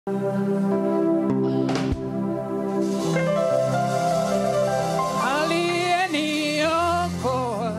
Aliyeniokoa,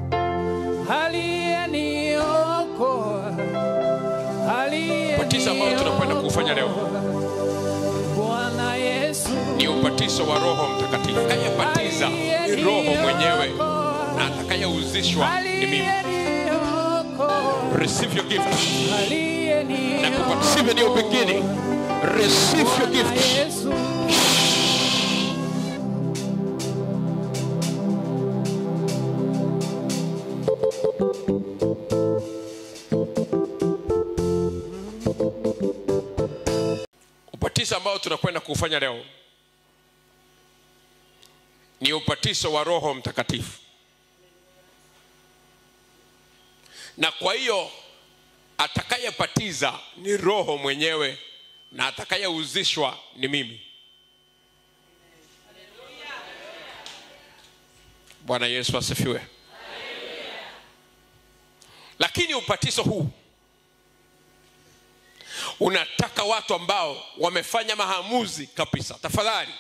aliyeniokoa, Ubatizo ambao tunakwenda kuufanya leo Bwana Yesu ni ubatizo wa Roho Mtakatifu. Atakayebatiza ni Roho mwenyewe na atakayeuzishwa ni mimi. aliyeniokoa, Receive your gift. Na aliyeniokoa, kubatiza ndio beginning. Receive your Bwana gift. Yesu Ubatizo ambao tunakwenda kuufanya leo ni ubatizo wa Roho Mtakatifu, na kwa hiyo atakayebatiza ni Roho mwenyewe na atakayeuzishwa ni mimi. Bwana Yesu asifiwe. Lakini ubatizo huu unataka watu ambao wamefanya maamuzi kabisa. Tafadhali,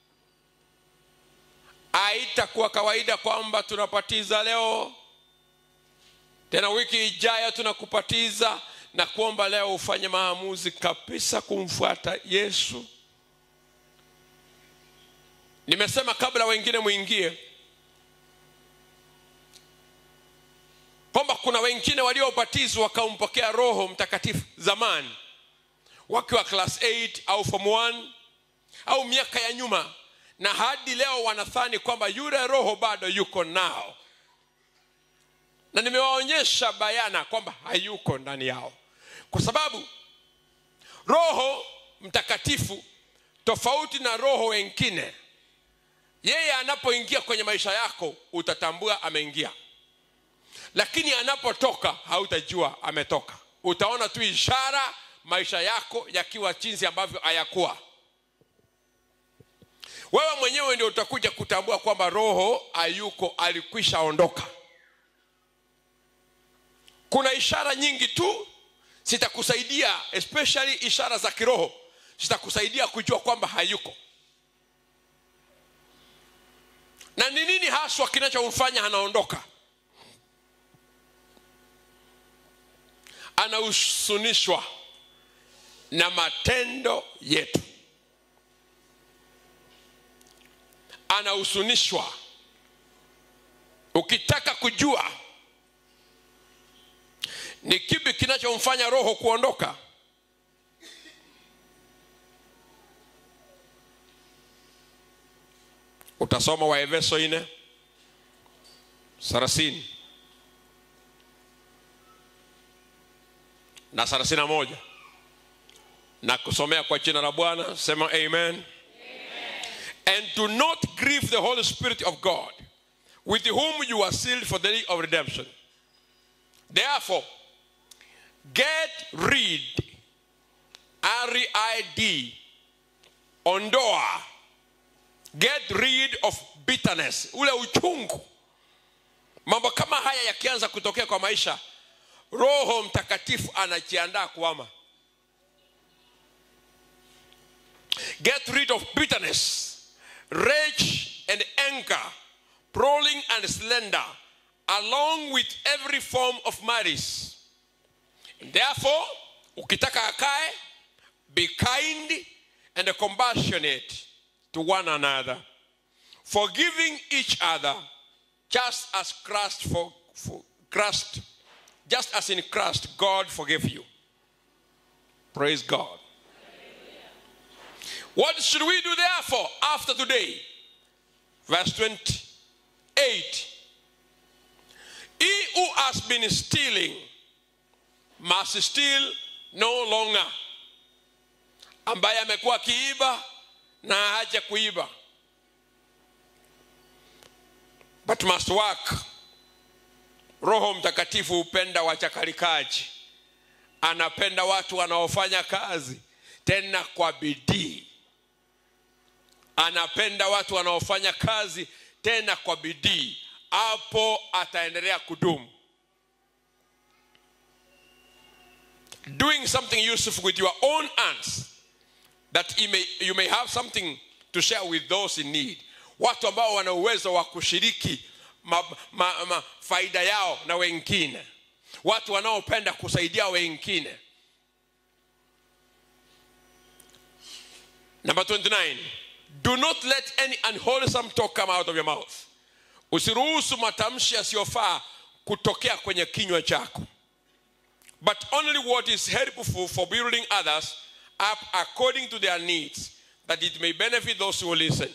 haitakuwa kawaida kwamba tunapatiza leo tena wiki ijayo tunakupatiza na kuomba leo ufanye maamuzi kabisa kumfuata Yesu. Nimesema kabla wengine mwingie kwamba kuna wengine waliobatizwa wakampokea Roho Mtakatifu zamani wakiwa class 8 au form 1 au miaka ya nyuma, na hadi leo wanadhani kwamba yule Roho bado yuko nao, na nimewaonyesha bayana kwamba hayuko ndani yao, kwa sababu Roho Mtakatifu tofauti na roho wengine, yeye anapoingia kwenye maisha yako utatambua ameingia, lakini anapotoka hautajua ametoka. Utaona tu ishara maisha yako yakiwa jinsi ambavyo hayakuwa. Wewe mwenyewe ndio utakuja kutambua kwamba roho hayuko, alikwisha ondoka. Kuna ishara nyingi tu zitakusaidia, especially ishara za kiroho zitakusaidia kujua kwamba hayuko. Na ni nini haswa kinachomfanya anaondoka? Anahusunishwa na matendo yetu, anahusunishwa. Ukitaka kujua ni kipi kinachomfanya roho kuondoka, utasoma Waefeso nne thelathini na thelathini na moja na kusomea kwa jina la Bwana, sema amen. amen. And do not grieve the Holy Spirit of God, with whom you are sealed for the day of redemption. Therefore, get rid, R-I-D, ondoa, get rid of bitterness, ule uchungu. Mambo kama haya yakianza kutokea kwa maisha, Roho Mtakatifu anajiandaa kuama. Get rid of bitterness, rage and anger, brawling and slander, along with every form of malice. Therefore, ukitaka akae, be kind and compassionate to one another, forgiving each other, just as Christ for, for Christ, just as in Christ God forgave you. Praise God. What should we do therefore after today? Verse 28. He who has been stealing must steal no longer. Ambaye amekuwa akiiba na haja kuiba, but must work. Roho Mtakatifu hupenda wachakalikaji, anapenda watu wanaofanya kazi tena kwa bidii anapenda watu wanaofanya kazi tena kwa bidii hapo ataendelea kudumu doing something useful with your own hands that you may, you may have something to share with those in need watu ambao wana uwezo wa kushiriki ma, ma, ma, faida yao na wengine watu wanaopenda kusaidia wengine number 29 do not let any unwholesome talk come out of your mouth usiruhusu matamshi yasiyofaa kutokea kwenye kinywa chako but only what is helpful for building others up according to their needs that it may benefit those who listen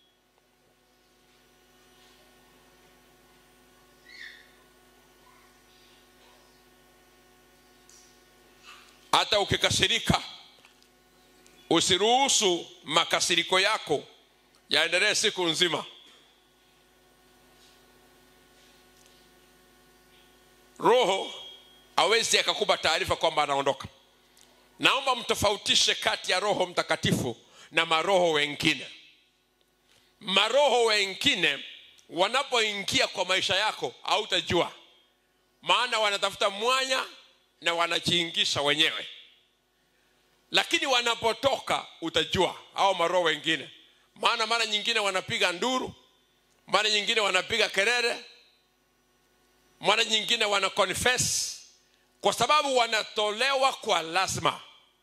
hata ukikasirika usiruhusu makasiriko yako yaendelee siku nzima roho awezi akakupa taarifa kwamba anaondoka naomba mtofautishe kati ya roho mtakatifu na maroho wengine maroho wengine wanapoingia kwa maisha yako hautajua maana wanatafuta mwanya na wanajiingisha wenyewe lakini wanapotoka utajua au maroho wengine maana mara nyingine wanapiga nduru mara nyingine wanapiga kelele mara nyingine wana confess kwa sababu wanatolewa kwa lazima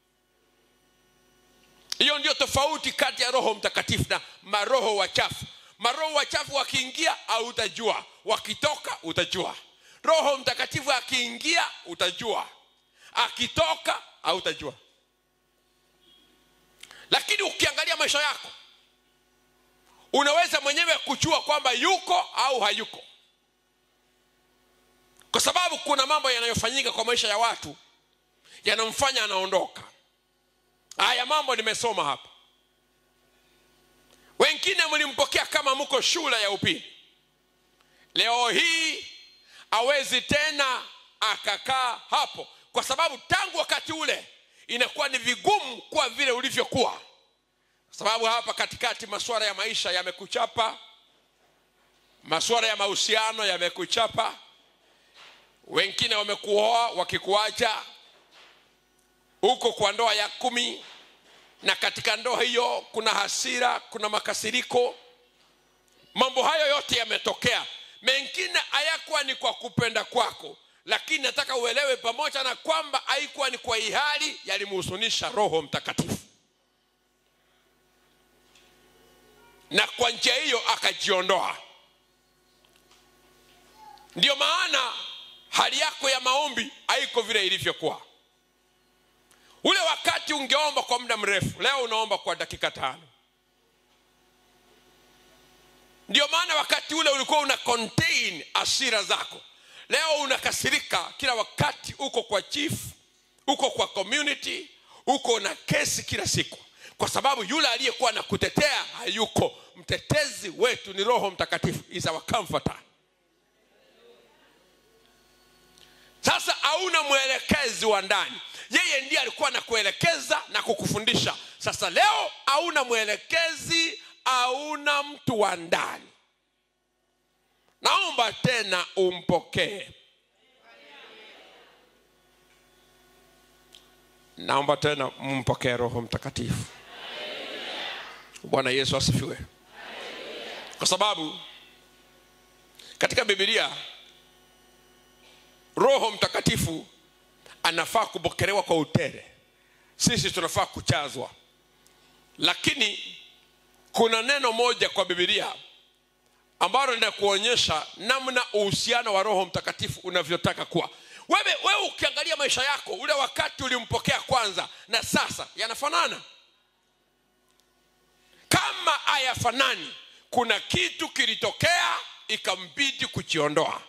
hiyo ndio tofauti kati ya roho mtakatifu na maroho wachafu maroho wachafu wakiingia hautajua wakitoka utajua roho mtakatifu akiingia utajua akitoka hautajua lakini ukiangalia maisha yako unaweza mwenyewe kujua kwamba yuko au hayuko kwa sababu kuna mambo yanayofanyika kwa maisha ya watu yanamfanya anaondoka haya mambo nimesoma hapa wengine mlimpokea kama mko shule ya upili leo hii awezi tena akakaa hapo kwa sababu tangu wakati ule inakuwa ni vigumu kuwa vile ulivyokuwa kwa sababu hapa katikati masuala ya maisha yamekuchapa masuala ya mahusiano yamekuchapa wengine wamekuoa wakikuacha huko kwa ndoa ya kumi na katika ndoa hiyo kuna hasira kuna makasiriko mambo hayo yote yametokea mengine hayakuwa ni kwa kupenda kwako lakini nataka uelewe pamoja na kwamba haikuwa ni kwa ihali yalimhusunisha roho mtakatifu na kwa njia hiyo akajiondoa ndiyo maana hali yako ya maombi haiko vile ilivyokuwa ule wakati ungeomba kwa muda mrefu leo unaomba kwa dakika tano ndio maana wakati ule ulikuwa una contain asira zako leo unakasirika kila wakati uko kwa chief uko kwa community uko na kesi kila siku kwa sababu yule aliyekuwa na kutetea hayuko mtetezi wetu ni roho mtakatifu is our comforter sasa hauna mwelekezi wa ndani yeye ndiye alikuwa na kuelekeza na kukufundisha sasa leo hauna mwelekezi hauna mtu wa ndani naomba tena umpokee naomba tena mpokee roho mtakatifu bwana yesu asifiwe kwa sababu katika bibilia roho mtakatifu anafaa kupokelewa kwa utere sisi tunafaa kuchazwa lakini kuna neno moja kwa bibilia ambalo linakuonyesha namna uhusiano wa roho mtakatifu unavyotaka kuwa wewe wewe ukiangalia maisha yako ule wakati ulimpokea kwanza na sasa yanafanana kama hayafanani kuna kitu kilitokea ikambidi kujiondoa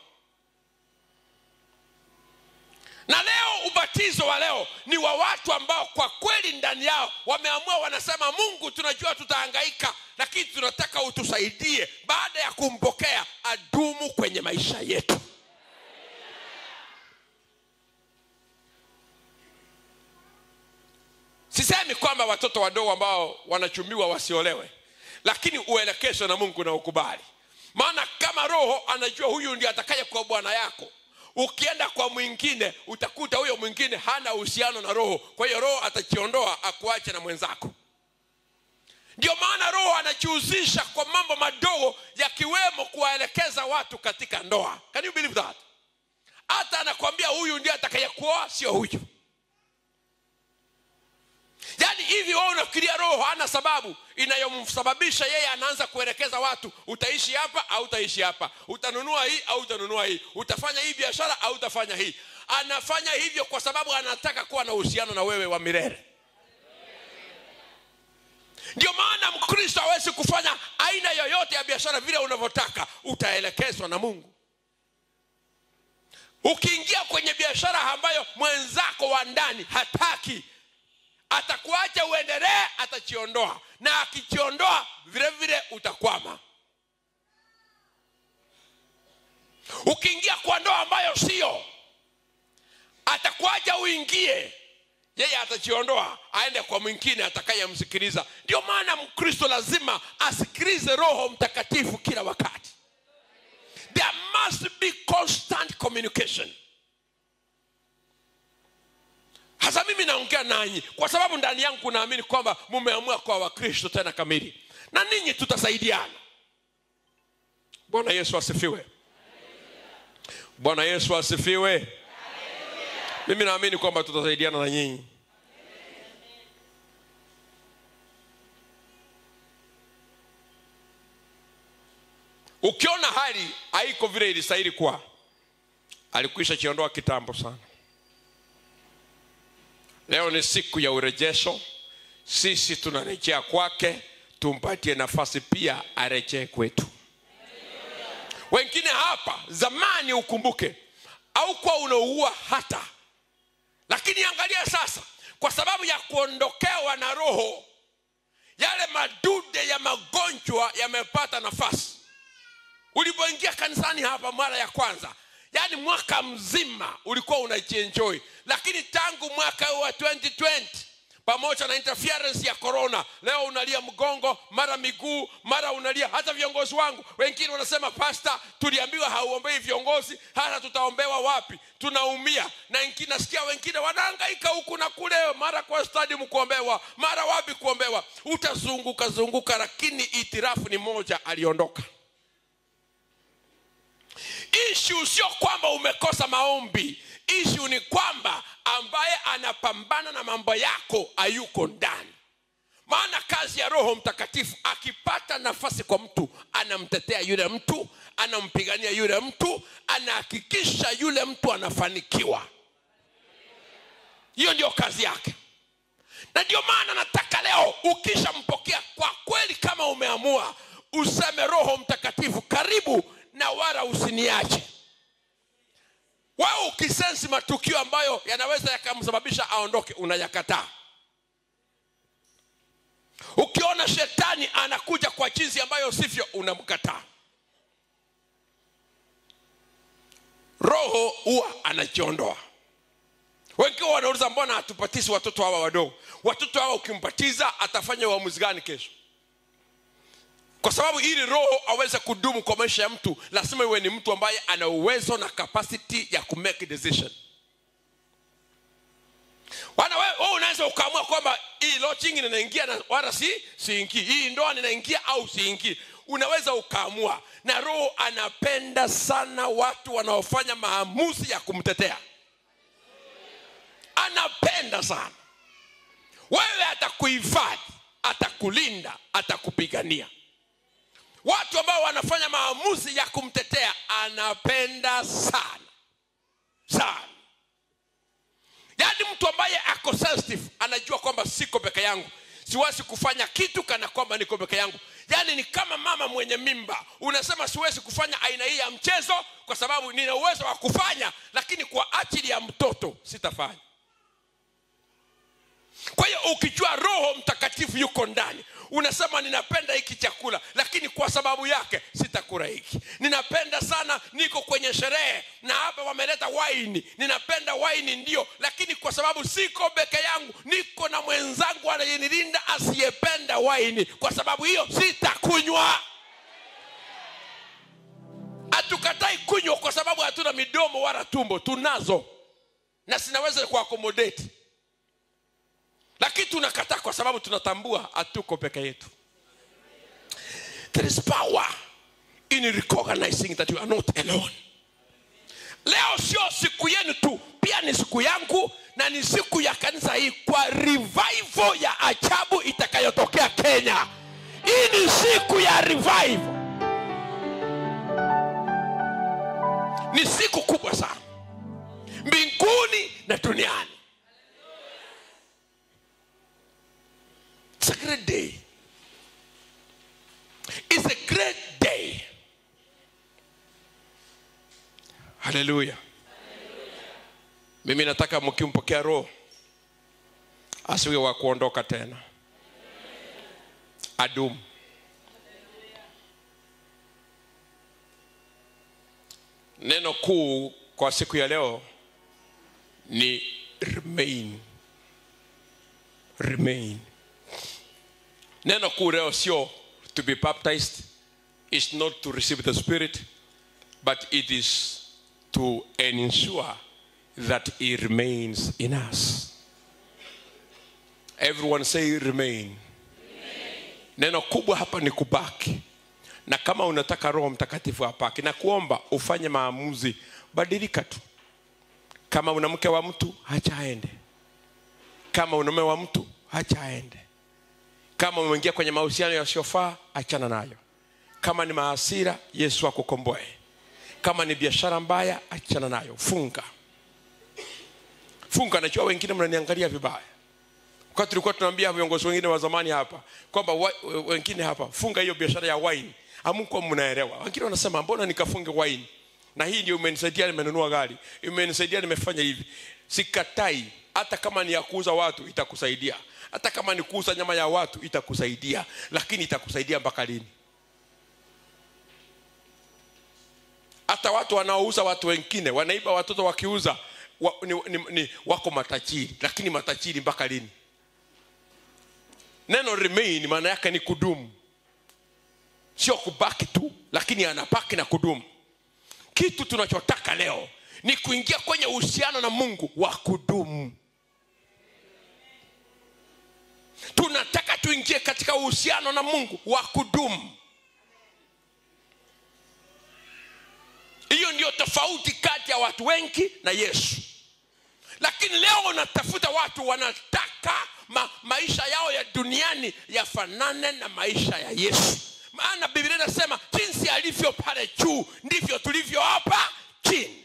na leo ubatizo wa leo ni wa watu ambao kwa kweli ndani yao wameamua wanasema mungu tunajua tutahangaika lakini tunataka utusaidie baada ya kumpokea adumu kwenye maisha yetu sisemi kwamba watoto wadogo ambao wanachumbiwa wasiolewe lakini uelekezwe na mungu na ukubali maana kama roho anajua huyu ndiye atakaye kwa bwana yako ukienda kwa mwingine utakuta huyo mwingine hana uhusiano na roho kwa hiyo roho atajiondoa akuache na mwenzako ndio maana roho anajihusisha kwa mambo madogo yakiwemo kuwaelekeza watu katika ndoa can you believe that hata anakwambia huyu ndiye atakayekuoa sio huyu yaani hivi wewe unafikiria roho hana sababu inayomsababisha yeye anaanza kuelekeza watu utaishi hapa au utaishi hapa utanunua hii au utanunua hii utafanya hii biashara au utafanya hii anafanya hivyo kwa sababu anataka kuwa na uhusiano na wewe wa milele ndio maana mkristo hawezi kufanya aina yoyote ya biashara vile unavyotaka utaelekezwa na mungu ukiingia kwenye biashara ambayo mwenzako wa ndani hataki atakuacha uendelee atachiondoa na akijiondoa vile vile utakwama ukiingia kwa ndoa ambayo sio atakuacha uingie yeye atajiondoa aende kwa mwingine atakayemsikiliza ndio maana mkristo lazima asikilize roho mtakatifu kila wakati there must be constant communication hasa mimi naongea nanyi kwa sababu ndani yangu naamini kwamba mumeamua kwa wakristo tena kamili na ninyi tutasaidiana bwana yesu asifiwe bwana yesu asifiwe mimi naamini kwamba tutasaidiana na nyinyi ukiona hali haiko vile ilistahili kuwa alikwisha chiondoa kitambo sana leo ni siku ya urejesho sisi tunarejea kwake tumpatie nafasi pia arejee kwetu wengine hapa zamani ukumbuke au kuwa unaua hata lakini angalia sasa kwa sababu ya kuondokewa na roho yale madude ya magonjwa yamepata nafasi ulipoingia kanisani hapa mara ya kwanza yaani mwaka mzima ulikuwa unajienjoy lakini tangu mwaka huu wa 2020 pamoja na interference ya corona leo unalia mgongo mara miguu mara unalia hata viongozi wangu wengine wanasema pasta tuliambiwa hauombei viongozi hata tutaombewa wapi tunaumia na wengine nasikia wengine wanaangaika huku na kule mara kwa stadium kuombewa mara wapi kuombewa utazunguka zunguka lakini itirafu ni moja aliondoka ishu sio kwamba umekosa maombi ishu ni kwamba ambaye anapambana na mambo yako hayuko ndani maana kazi ya roho mtakatifu akipata nafasi kwa mtu anamtetea yule mtu anampigania yule mtu anahakikisha yule mtu anafanikiwa hiyo ndio kazi yake na ndio maana nataka leo ukishampokea kwa kweli kama umeamua useme roho mtakatifu karibu na wala usiniache wewe ukisensi matukio ambayo yanaweza yakamsababisha aondoke unayakataa ukiona shetani anakuja kwa jinsi ambayo sivyo unamkataa roho huwa anajiondoa wengi wanauliza mbona hatupatizi watoto hawa wadogo watoto hawa ukimpatiza atafanya uamuzi gani kesho kwa sababu ili roho aweze kudumu kwa maisha ya mtu lazima iwe ni mtu ambaye ana uwezo na capacity ya kumake decision wana wewe wewe unaweza ukaamua kwamba hii lodging ninaingia na wala si siingii hii ndoa ninaingia au siingii unaweza ukaamua na roho anapenda sana watu wanaofanya maamuzi ya kumtetea anapenda sana wewe atakuhifadhi atakulinda atakupigania watu ambao wanafanya maamuzi ya kumtetea anapenda sana sana yaani mtu ambaye ako sensitive anajua kwamba siko peke yangu siwezi kufanya kitu kana kwamba niko peke yangu yaani ni kama mama mwenye mimba unasema siwezi kufanya aina hii ya mchezo kwa sababu nina uwezo wa kufanya lakini kwa ajili ya mtoto sitafanya kwa hiyo ukijua roho mtakatifu yuko ndani unasema ninapenda hiki chakula lakini kwa sababu yake sitakula hiki ninapenda sana niko kwenye sherehe na hapa wameleta waini ninapenda waini ndio lakini kwa sababu siko peke yangu niko na mwenzangu anayenilinda asiyependa waini kwa sababu hiyo sitakunywa hatukatai kunywa kwa sababu hatuna midomo wala tumbo tunazo na sinaweza kuakomodeti lakini tunakataa kwa sababu tunatambua hatuko peke yetu there is power in recognizing that you are not alone leo sio siku yenu tu pia ni siku yangu na ni siku ya kanisa hii kwa revival ya ajabu itakayotokea kenya hii ni siku ya revival ni siku kubwa sana mbinguni na duniani It's a great day. It's a great day. Haleluya. Mimi nataka mkimpokea Roho asiwe wa kuondoka tena, adumu. Neno kuu kwa siku ya leo ni remain. Remain. Neno kuu leo sio to be baptized, is not to receive the Spirit, but it is to ensure that He remains in us. Everyone say remain. Neno kubwa hapa ni kubaki, na kama unataka Roho Mtakatifu apaki na kuomba ufanye maamuzi, badilika tu. Kama una mke wa mtu, hacha aende. Kama una mume wa mtu, hacha aende kama umeingia kwenye mahusiano yasiyofaa achana nayo kama ni maasira yesu akukomboe kama ni biashara mbaya achana nayo funga funga najua wengine mnaniangalia vibaya wakati tulikuwa tunaambia viongozi wengine wa zamani hapa kwamba wa- wengine hapa funga hiyo biashara ya wine amkuwa mnaelewa wengine wanasema mbona nikafunge wine na hii ndio imenisaidia nimenunua gari imenisaidia nimefanya hivi sikatai hata kama ni ya kuuza watu itakusaidia hata kama ni kuuza nyama ya watu itakusaidia lakini itakusaidia mpaka lini hata watu wanaouza watu wengine wanaiba watoto wakiuza wa, ni, ni, ni, wako matajiri lakini matajiri mpaka lini neno remain maana yake ni kudumu sio kubaki tu lakini anabaki na kudumu kitu tunachotaka leo ni kuingia kwenye uhusiano na mungu wa kudumu tunataka tuingie katika uhusiano na mungu wa kudumu hiyo ndio tofauti kati ya watu wengi na yesu lakini leo unatafuta watu wanataka ma, maisha yao ya duniani yafanane na maisha ya yesu maana biblia inasema jinsi alivyo pale juu ndivyo tulivyo hapa chini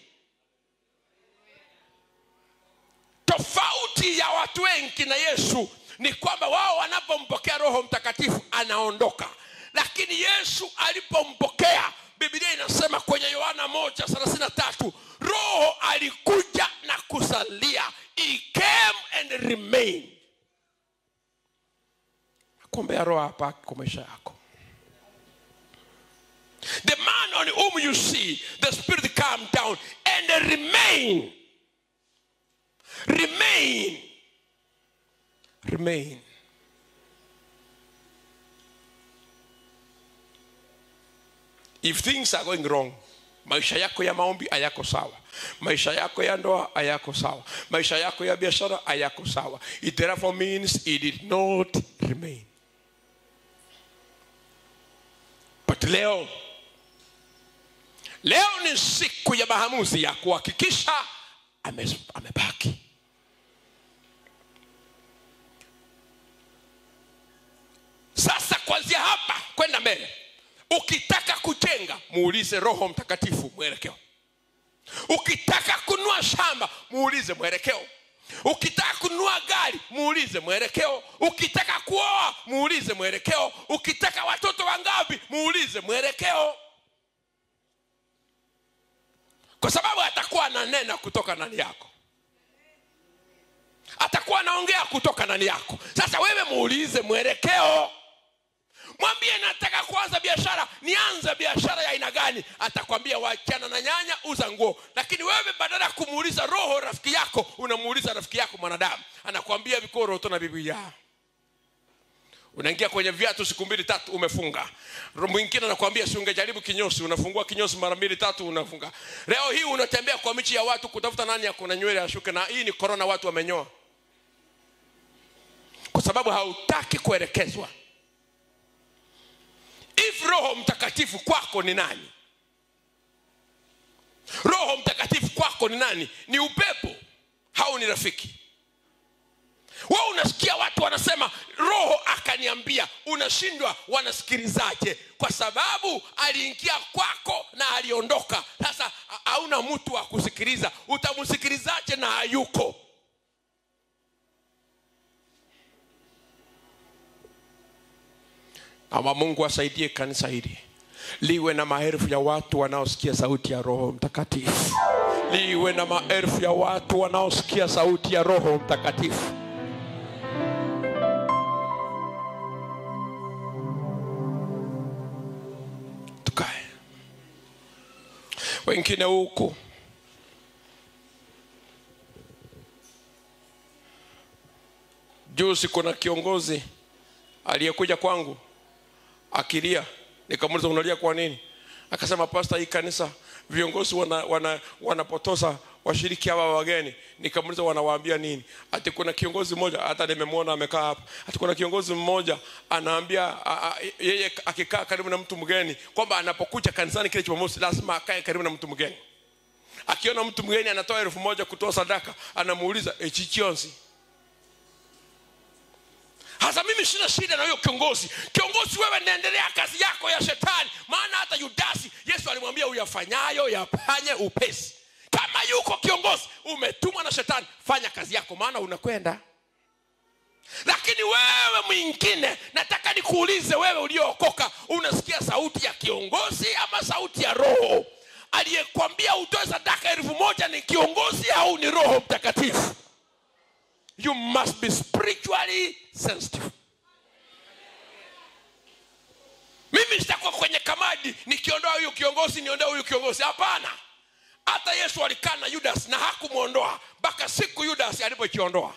tofauti ya watu wengi na yesu ni kwamba wao wanapompokea roho mtakatifu anaondoka lakini yesu alipompokea biblia inasema kwenye yohana moja thelathini na tatu roho alikuja na kusalia he came and remained kuombea roho hapa kwa maisha yako the man on whom you see the spirit come down and remain remain remain if things are going wrong maisha yako ya maombi hayako sawa maisha yako ya ndoa hayako sawa maisha yako ya biashara hayako sawa it therefore means it did not remain but leo leo ni siku ya maamuzi ya kuhakikisha ame- amebaki sasa kuanzia hapa kwenda mbele ukitaka kujenga muulize roho mtakatifu mwelekeo ukitaka kununua shamba muulize mwelekeo ukitaka kununua gari muulize mwelekeo ukitaka kuoa muulize mwelekeo ukitaka watoto wangapi muulize mwelekeo kwa sababu atakuwa ananena kutoka ndani yako atakuwa anaongea kutoka ndani yako sasa wewe muulize mwelekeo mwambie nataka kuanza biashara nianze biashara ya aina gani atakwambia wachana na nyanya uza nguo lakini wewe badala ya kumuuliza roho rafiki yako unamuuliza rafiki yako mwanadamu anakwambia vikoroto na biblia unaingia kwenye viatu siku mbili tatu umefunga mwingine anakwambia si ungejaribu kinyosi unafungua kinyosi mara mbili tatu unafunga leo hii unatembea kwa michi ya watu kutafuta nani akuna nywele ashuke na hii ni korona watu wamenyoa kwa sababu hautaki kuelekezwa if roho mtakatifu kwako ni nani roho mtakatifu kwako ni nani ni upepo au ni rafiki we unasikia watu wanasema roho akaniambia unashindwa wanasikilizaje kwa sababu aliingia kwako na aliondoka sasa ha- hauna mtu wa kusikiliza utamsikilizaje na hayuko ama mungu asaidie kanisa hili liwe na maelfu ya watu wanaosikia sauti ya roho mtakatifu liwe na maelfu ya watu wanaosikia sauti ya roho mtakatifu tukae wengine huku juzi kuna kiongozi aliyekuja kwangu akilia nikamuliza unalia kwa nini akasema pasta hii kanisa viongozi wanapotosa wana, wanapotosa washiriki hawa wageni nikamuliza wanawaambia nini ati kuna kiongozi mmoja hata nimemwona amekaa hapa ati kuna kiongozi mmoja anaambia a, a, yeye akikaa karibu na mtu mgeni kwamba anapokuja kanisani kile jumamosi lazima akae karibu na mtu mgeni akiona mtu mgeni anatoa elfu moja kutoa sadaka anamuuliza echichionsi hasa mimi sina shida na huyo kiongozi kiongozi wewe naendelea kazi yako ya shetani maana hata yudasi yesu alimwambia uyafanyayo yafanye upesi kama yuko kiongozi umetumwa na shetani fanya kazi yako maana unakwenda lakini wewe mwingine nataka nikuulize wewe uliookoka unasikia sauti ya kiongozi ama sauti ya roho aliyekwambia utoe sadaka elfu moja ni kiongozi au ni roho mtakatifu you must be spiritually sensitive mimi sitakuwa kwenye kamadi nikiondoa huyu kiongozi niondoe huyu kiongozi hapana hata yesu alikaa na yudas na hakumwondoa mpaka siku yudas alipokiondoa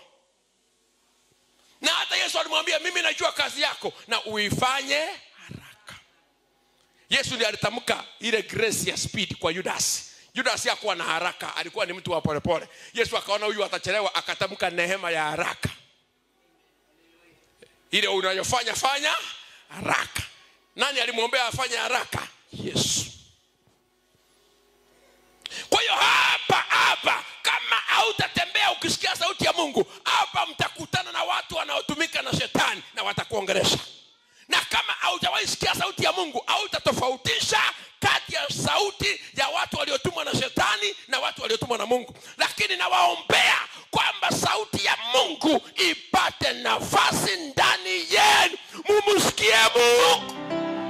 na hata yesu alimwambia mimi najua kazi yako na uifanye haraka yesu ndiye alitamka ile grace ya speed kwa yudas judas hakuwa na haraka alikuwa ni mtu wa polepole yesu akaona huyu atachelewa akatamka neema ya haraka ile unayofanya fanya haraka nani alimwombea afanye haraka yesu kwa hiyo hapa hapa kama hautatembea ukisikia sauti ya mungu hapa mtakutana na watu wanaotumika na shetani na watakuongeresha na kama haujawahi sikia sauti ya mungu hautatofautisha kati ya sauti ya watu waliotumwa na shetani na watu waliotumwa na mungu lakini nawaombea kwamba sauti ya mungu ipate nafasi ndani yenu mumsikie mungu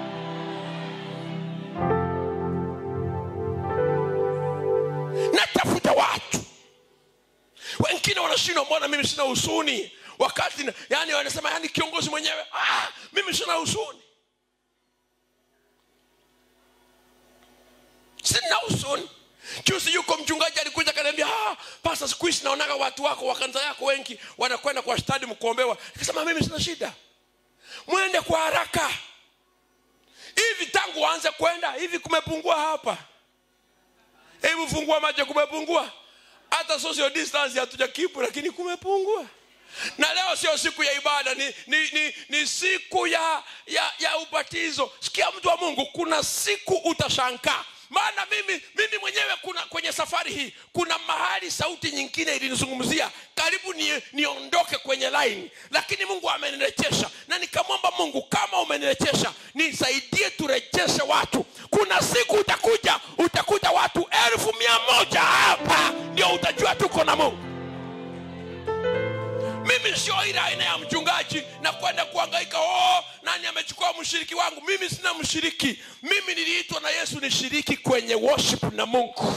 natafuta watu wengine wanashindwa mbona mimi sina husuni wakati na- yani wanasema yani kiongozi mwenyewe ah, mimi sina husuni sina husuni juzi yuko mchungaji alikuja kaniambia ah, pasa siku hizi naonaga watu wako wa kanisa yako wengi wanakwenda kwa stadium kuombewa nikasema mimi sina shida mwende kwa haraka hivi tangu waanze kwenda hivi kumepungua hapa hebu fungua macho kumepungua hata social distance hatuja kipu lakini kumepungua na leo sio siku ya ibada ni, ni, ni, ni siku ya, ya, ya ubatizo sikia mtu wa mungu kuna siku utashangaa maana mimi mimi mwenyewe kuna kwenye safari hii kuna mahali sauti nyingine ilinizungumzia karibu ni, niondoke kwenye laini lakini mungu amenirejesha na nikamwomba mungu kama umenirejesha nisaidie turejeshe watu kuna siku utakuja utakuta watu elfu mia moja hapa ndio utajua tuko na mungu mimi sio ile aina ya mchungaji na kwenda kuangaika oh, nani amechukua mshiriki wangu mimi sina mshiriki mimi niliitwa na yesu nishiriki kwenye worship na mungu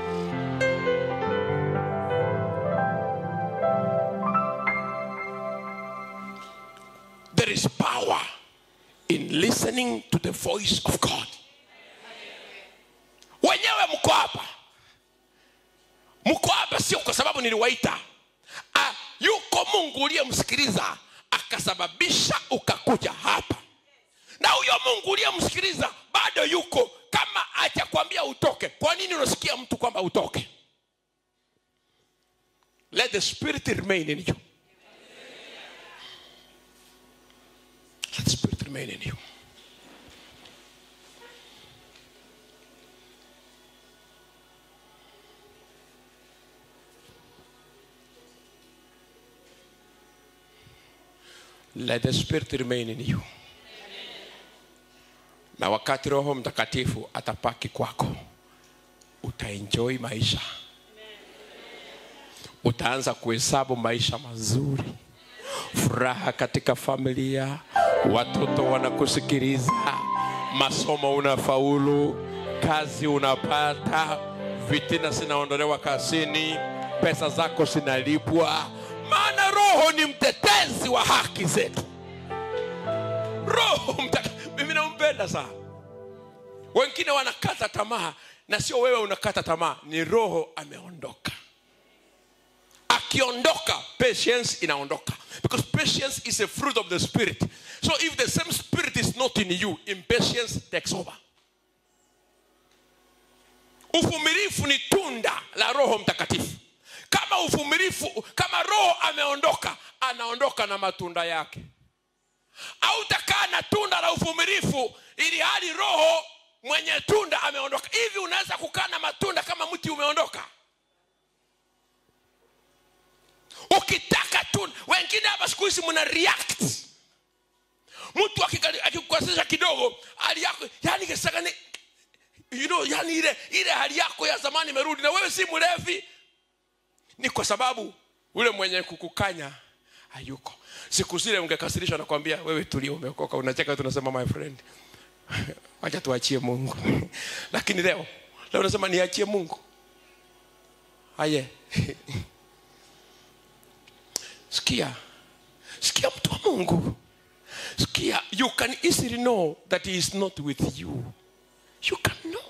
there is power in listening to the voice of god wenyewe mko hapa mko hapa sio kwa sababu niliwaita ah, yuko mungu uliyemsikiliza akasababisha ukakuja hapa na huyo mungu uliyemsikiliza bado yuko kama achakwambia utoke kwa nini unasikia mtu kwamba utoke let the spirit remain in you let the spirit remain in you let the spirit remain in you na wakati roho mtakatifu atapaki kwako utaenjoy maisha utaanza kuhesabu maisha mazuri furaha katika familia watoto wanakusikiliza masomo unafaulu kazi unapata vitina zinaondolewa kazini pesa zako zinalipwa maana roho ni mtetezi wa haki zetu roho mtaka mimi nampenda sana wengine wanakata tamaa na sio wewe unakata tamaa ni roho ameondoka akiondoka patience inaondoka because patience is a fruit of the spirit so if the same spirit is not in you impatience takes over uvumilifu ni tunda la roho mtakatifu kama uvumilifu kama roho ameondoka anaondoka na matunda yake au utakaa na tunda la uvumilifu ili hali roho mwenye tunda ameondoka hivi unaweza kukaa na matunda kama mti umeondoka ukitaka tunda wengine hapa siku hizi mna react mtu akika- akikukosesha kidogo hali yako yani kisaka ni you know, yani ile ile hali yako ya zamani imerudi na wewe si mlevi ni kwa sababu ule mwenye kukukanya hayuko siku zile ungekasirishwa nakwambia wewe tulia umeokoka unacheka tunasema my friend wacha tuachie mungu lakini leo leo unasema niachie mungu aye sikia sikia mtu wa mungu sikia you can easily know that he is not with you you can know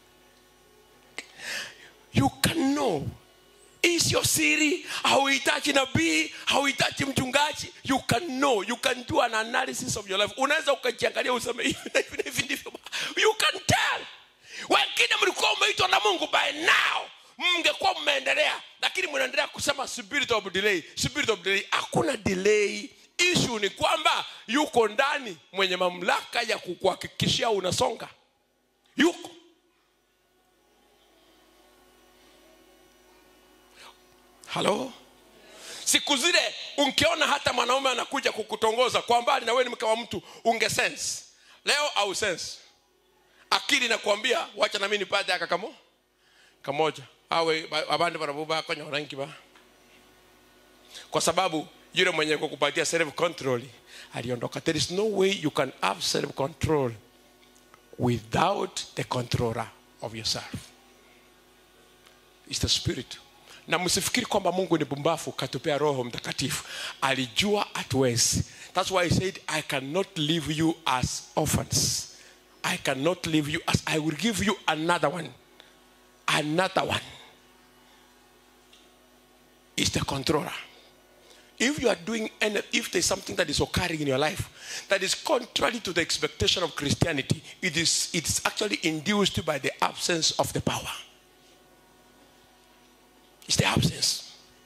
you can know hii sio siri hauhitaji nabii hauhitaji mchungaji you can know you can do an analysis of your life unaweza ukajiangalia useme hivi na hivi na hivi ndivyo you can tell wengine mlikuwa umeitwa na mungu by now mngekuwa mmeendelea lakini mnaendelea kusema spirit of delay spirit of delay hakuna delay issue ni kwamba yuko ndani mwenye mamlaka ya kukuhakikishia unasonga yuko halo siku zile ungeona hata mwanaume anakuja kukutongoza kwa mbali na wewe ni mke wa mtu unge sense leo au sense akili nakwambia wacha nami nipate aka kamo kamoja awe ba- abandi barabuba konyorangi ba kwa sababu yule mwenye kukupatia self control aliondoka there is no way you can have self control without the controller of yourself is the spirit na msifikiri kwamba mungu ni bumbafu katupea roho mtakatifu alijua hatuwezi thats why he said i cannot leave you as orphans i cannot leave you as i will give you another one another one is the controller if you are doing any, if there's something that is occurring in your life that is contrary to the expectation of christianity it is it's actually induced by the absence of the power it's the absence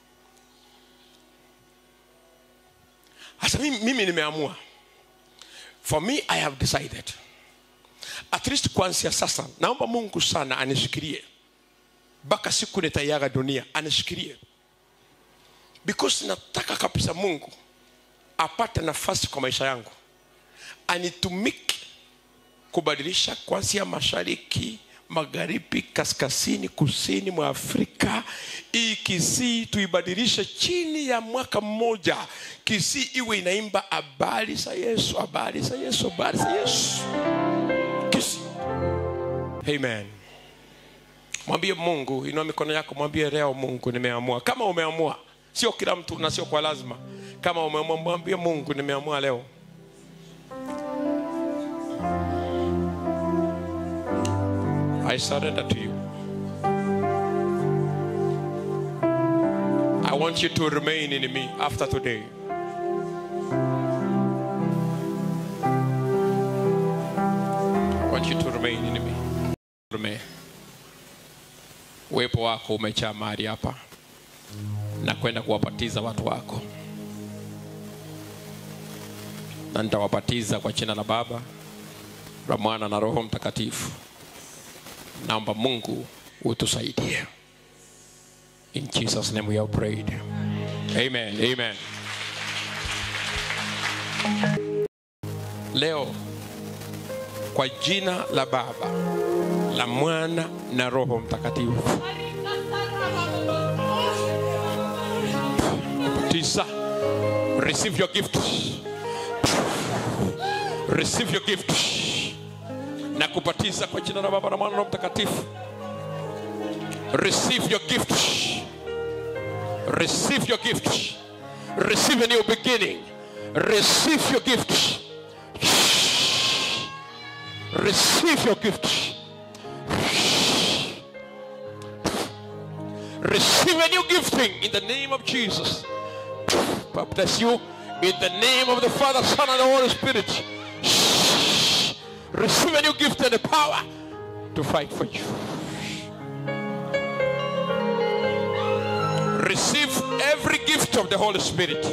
hasa mimi, mimi nimeamua for me i have decided at least kuanzia sasa naomba mungu sana anishikilie mpaka siku nitaiaga dunia anishikilie because nataka kabisa mungu apate nafasi kwa maisha yangu anitumike kubadilisha kuanzia mashariki magharibi kaskazini kusini mwa afrika hii kisii tuibadilishe chini ya mwaka mmoja kisii iwe inaimba habari za yesu habari za yesu habari za yesu kisii amen mwambie mungu inua mikono yako mwambie leo mungu nimeamua kama umeamua sio kila mtu na sio kwa lazima kama umeamua mwambie mungu nimeamua leo I surrender to you. I want you to remain in me after today. I want you to remain in me. Remain. Uwepo wako umejaa mahali hapa na kwenda kuwapatiza watu wako, na nitawapatiza kwa jina la Baba, la Mwana na Roho Mtakatifu. Naomba Mungu utusaidie. In Jesus name we have prayed. Amen. Amen. leo kwa jina la baba la mwana na roho mtakatifu tisa receive your gift receive your gift na kupatiza kwa jina la baba na mwana na roho mtakatifu receive your gift receive your gift receive a new beginning receive your gift receive your gift receive a new gifting in the name of jesus God bless you in the name of the father son and the holy spirit receive a new gift and the power to fight for you receive every gift of the holy spirit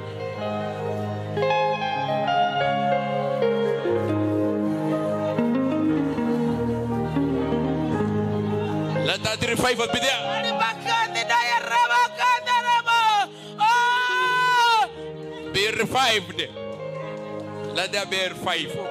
let that revival be there be revived. Let there be a revival.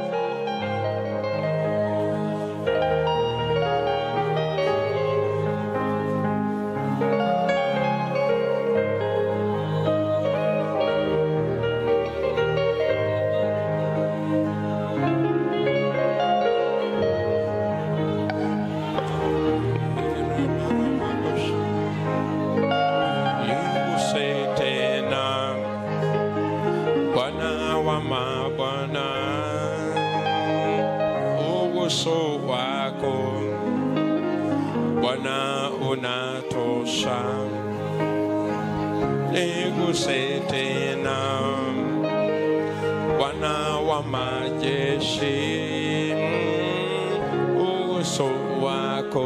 Iguse tena Bwana wa mabwana, uso wako Bwana unatosha, niguse tena Bwana wa majeshi, uso wako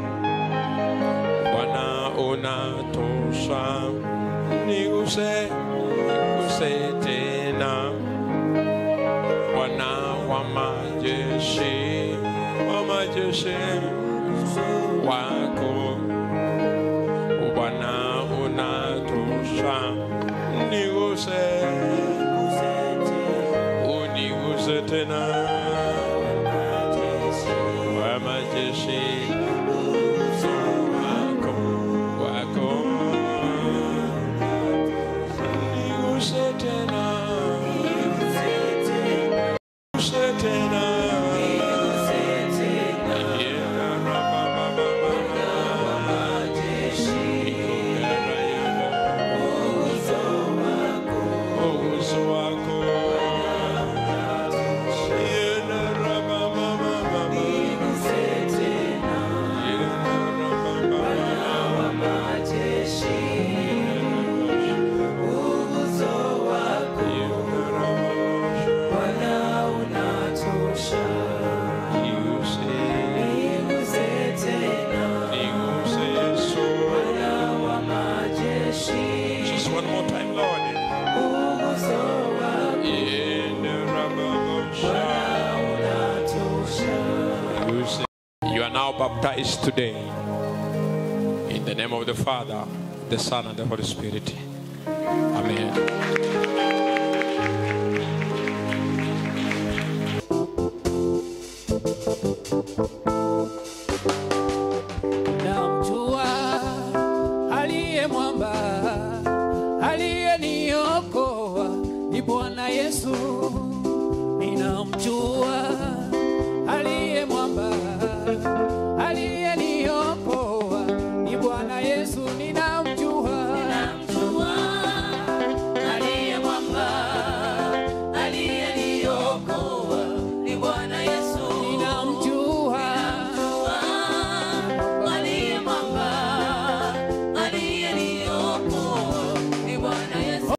Bwana unatosha, niguse niguse tena Bwana wa majeshi, wa majeshi wako Bwana unatosha, niguse uniguse tena wa majeshi wako wako niguse tena niguse tena Yeah, ra, ba, ba, ba, ba, ba. Yeah, ra, yeah, ra. uso wako Yeah, ra, ba, ba, ba, ba, ba. Yeah, ra, ba, ba, ba, ba. Just one more time, Lord. You are now baptized today in the name of the Father, the Son, and the Holy Spirit. Amen. namjua aliye mwamba aliyeniokoa ni bwana yesu ninamjua